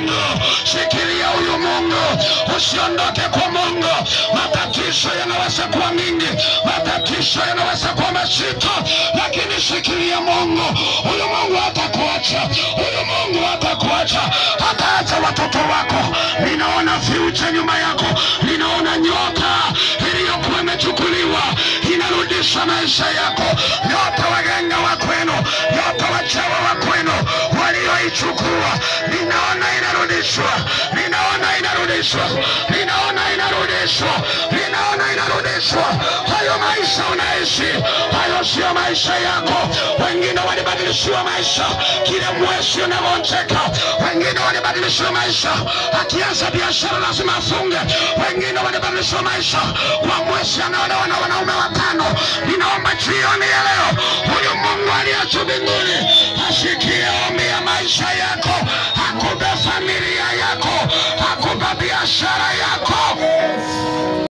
Mungu, shikilia huyu Mungu, usiondoke kwa Mungu. Matatizo yanaweza kuwa mingi, matatizo yanaweza kuwa mazito, lakini shikilia Mungu. Huyu Mungu hatakuacha, huyu Mungu hatakuacha, hataacha watoto wako. Ninaona future nyuma yako, ninaona nyota iliyokuwa imechukuliwa inarudisha maisha yako. Nyota waganga wa kwenu, nyota wachawa wa kwenu walioichukua, ninaona inarudishwa, ninaona inarudishwa, ninaona inarudishwa, ninaona inarudishwa. Hayo maisha unaishi, hayo sio maisha yako. Wengine walibadilishiwa maisha kile mwezi unavyocheka, wengine walibadilishiwa maisha akianza biashara lazima afunge, wengine walibadilishiwa maisha kwa mwezi anaolewa na wanaume watano. Ninaomba jioni ya leo, huyu Mungu aliye juu mbinguni asikie ombi ya maisha yako,